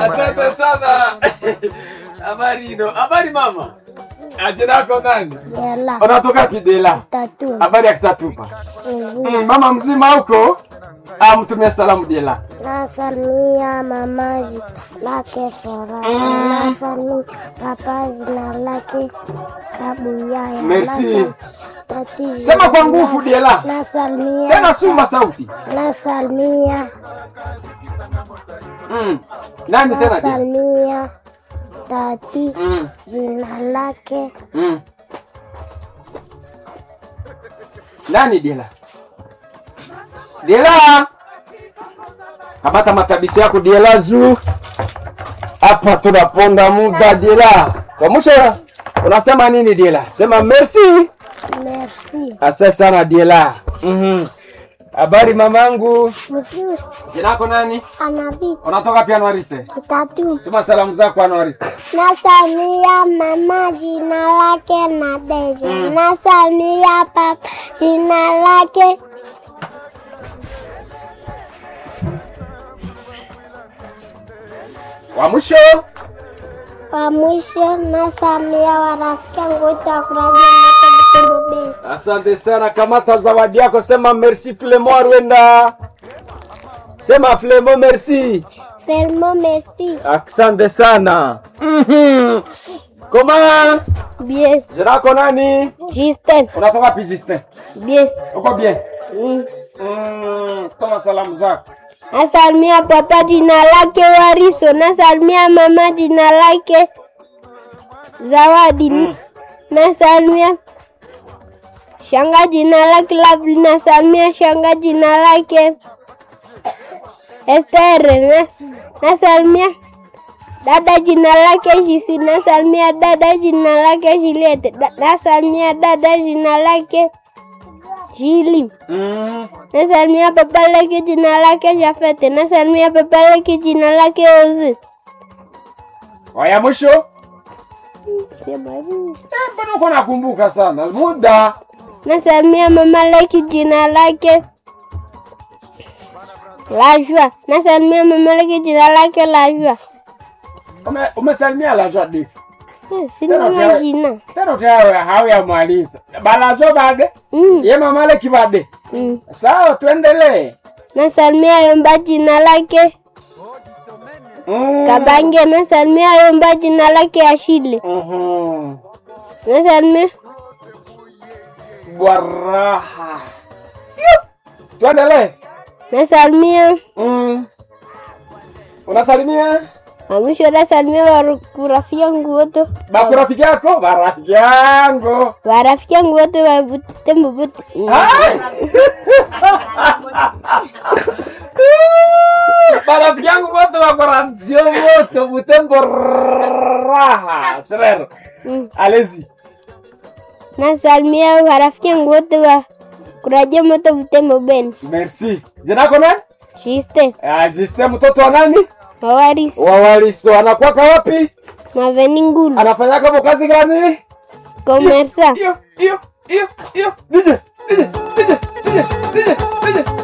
Asante sana. Habari ino. Habari mama. Jina lako nani? Jela Unatoka Kidela. tatu Habari ya Kitatupa. Mhm. Mm, mama mzima huko? Ah, mtumia salamu Dela. nasalimia mama jina lake Furaha, Mm. nasalimia papa jina lake Kabuyaya, Merci. Nasalimia tati jina Sema kwa lake- nguvu Dela. nasalimia Tena sumba sauti. nasalimia Mm. Nani tena Dela? nasalimia tati Mm. jina lake Mm. Nani Dela? Dela. Kamata matabisi yako Dela zu. Hapa tunaponda muda Dela. Kwa mwisho unasema nini Dela? Sema merci. merci Asante sana Dela. Mhm. Habari mamangu. mzuri Jina lako nani? anavi Unatoka pia Anwarite? kitatu Tuma salamu zako Anwarite. nasalimia mama jina lake Nadeja Mm. nasalimia papa jina lake Wa mwisho wa mwisho nasalimia warafiki yangu wote wa kuraja moto Butembo Bay. Asante sana, kamata zawadi yako, sema merci Flemon Rwenda. Sema Flemon merci. Felmo merci Asante sana. Mhm. Koma, bien jina lako nani? Justin Unatoka wapi Justin? bien Uko bien? Mm. Mm, toma salamu zako. nasalimia papa jina lake Wariso nasalimia mama jina lake Zawadi Mm. nasalimia shanga jina lake Lovely nasalimia shanga jina lake Estere nas- nasalimia dada jina lake Jisi nasalimia dada jina lake Juliet Da- nasalimia dada jina lake Jili Mm. nasalimia papa lake jina lake Jafete nasalimia papa lake jina lake Ozi Waya mwisho? Eh, mbona uko nakumbuka sana? Muda. nasalimia mama lake jina lake Lajua nasalimia mama lake jina lake Lajua Ume, umesalimia la joie de. Eh, sina majina Tena utawe hauya maliza. Balazo bade. mm. Ye mama le kibade. mm. Sawa, tuendelee. nasalimia Yomba jina lake Mm. Kabange nasalimia Yomba jina lake Ashile Mhm. nasalimia Bwaraha. Yup. Tuendelee. nasalimia Mm. Unasalimia mwisho nasalimia waru- rafiki yangu wote bakurafiki yako? Barafiki yangu. warafiki yangu wote wa Butembo Buti Ai! Barafiki yangu wote wako ranzio wote Butembo raha. Serero. Mm. Allez-y. nasalimia warafiki yangu wote wa kuraja moto Butembo Beni Merci. Jina lako nani? Shiste Ah, Justin mtoto wa nani? Mawaris Wa Waliso. Anakuwaka wapi? Maveni Ngulu Anafanya kama kazi gani? Komersa Iyo, iyo, iyo, iyo. Nije, nije, nije, nije, nije, nije.